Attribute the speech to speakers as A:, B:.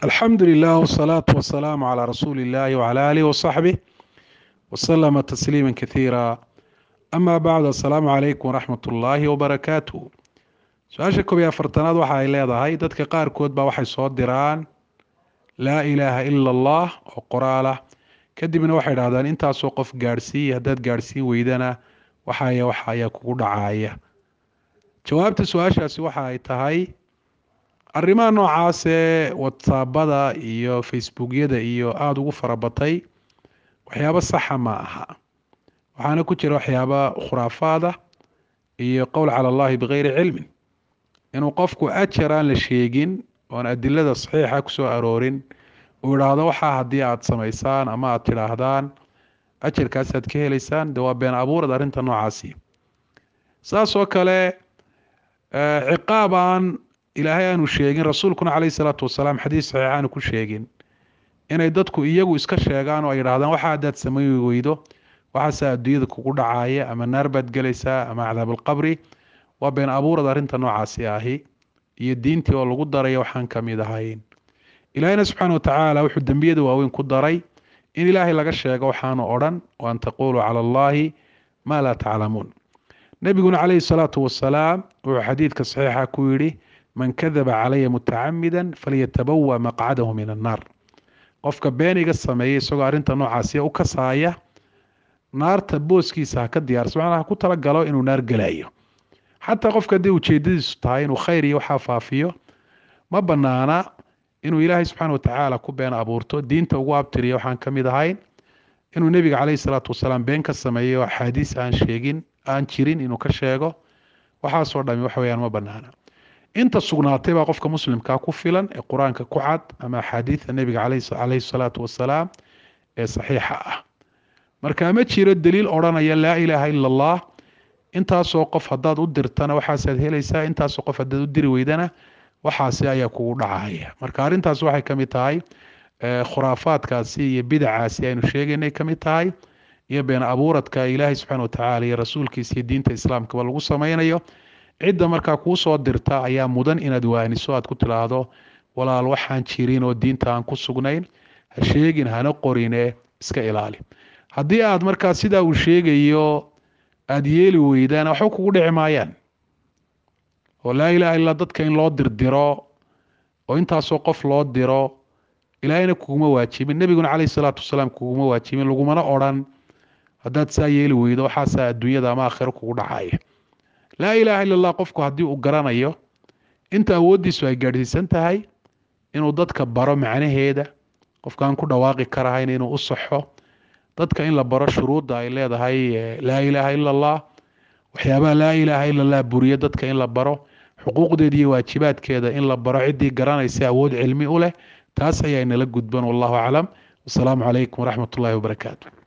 A: alxamdu lilah wsalaatu wasalaamu calaa rasuuli illahi wcala aalihi wasaxbih wasalama tasliima kathiira ama bacd assalaamu calaykum waraxmat ullaahi wabarakaatuh su-aasha koob iyo afartanaad waxa ay leedahay dadka qaarkood baa waxay soo diraan laa ilaaha ila allah oo qoraalah kadibna waxay dhahdaan intaasoo qof gaadhsiiya haddaad gaadhsiin weydana waxaya waxa ayaa kugu dhacaya jawaabta su-aashaasi waxa ay tahay arrimaha noocaasee watsaabada iyo facebookyada iyo aada ugu farabatay waxyaabo saxa ma aha waxaana ku jira waxyaaba khuraafaada iyo qowl cala allahi bikayri cilmin inuu qofku ajar aan la sheegin oon adilada saxiixa kusoo aroorin uu idhaahdo waxaa haddii aada samaysaan ama aada tidhaahdaan ajarkaasaad ka helaysaan de waa been abuurad arrinta noocaasi saas oo kale ciqaab aan ilaahay aanu sheegin rasuulkuna caleyhi salaatu wasalaam xadiis saxiix aanu ku sheegin inay dadku iyagu iska sheegaan oo ay yidhahdaan waxa haddaad samayn weydo waxaasaa adduunyada kugu dhacaya ama naar baad gelaysaa ama cadaabalqabri waa been abuurad arrinta noocaasi ahi iyo diintii oo lagu daraya waxaan ka mid ahayn ilaahayna subxaana watacaala wuxuu dembiyada waaweyn ku daray in ilaahay laga sheego waxaanu odhan wa an taquluu cala allahi maa laa taclamuun nebiguna caleyhi salaatu wasalaam wuxuu xadiidka saxiixa ku yidhi man kadaba calaya mutacamida falyatabawa maqcadahu min annaar qofka been iga sameeya isagoo arrinta noocaasi u kasaaya naarta booskiisa ha ka diyaarsa macnaa ha ku talagalo inuu naar gelayo xataa qofka haddii ujeedadiisu tahay inuu khayr iyo waxaa faafiyo ma banaana inuu ilaahay subxaana watacaala ku been abuurto diinta ugu abtiriya waxaan ka mid ahayn inuu nebiga caleyhi salaatu wasalaam been ka sameeyo axaadiis aan sheegin aan jirin inuu ka sheego waxaasoo dhami waxa weyaan ma banaana inta sugnaatay baa qofka muslimkaa ku filan ee qur-aanka ku cad ama axaadiida nebiga caleyhi salaatu wasalaam ee saxiixa ah marka ma jiro daliil odhanaya laa ilaaha ila allah intaasoo qof haddaad u dirtana waxaasaad helaysaa intaasoo qof haddaad u diri weydana waxaasi ayaa kugu dhacaya marka arrintaas waxay ka mid tahay khuraafaadkaasi iyo bidacaasi aynu sheegaynay ka mid tahay iyo been abuuradka ilaahay subxaana watacaala iyo rasuulkiisa iyo diinta islaamkaba lagu sameynayo cidda markaa kuu soo dirta ayaa mudan inaad waaniso aad ku tidaahdo walaal waxaan jirin oo diinta aan ku sugnayn ha sheegin hana qorine iska ilaali haddii aad markaa sidaa uu sheegayo aada yeeli weydaan waxba kugu dhici maayaan oo laa ilaha illaa dadka in loo dirdiro oo intaasoo qof loo diro ilaahayna kuguma waajibin nebiguna caleyhi salaatu wasalaam kuguma waajibin lagumana odrhan haddaad saa yeeli weydo waxaasaa adduunyada ama aakhiro kugu dhacaya laa ilaaha illa allah qofku haddii uu garanayo inta awooddiisu ay gaadhsiisan tahay inuu dadka baro macnaheeda qofkaan ku dhawaaqi karahayn inuu u saxo dadka in la baro shuruudda ay leedahay laa ilaaha ila allah waxyaabaha laa ilaaha ila allah buriyo dadka in la baro xuquuqdeeda iyo waajibaadkeeda in la baro ciddii garanaysa awood cilmi u leh taas ayaa inala gudban wallahu aclam wasalaamu calaykum waraxmat ullahi wabarakaatu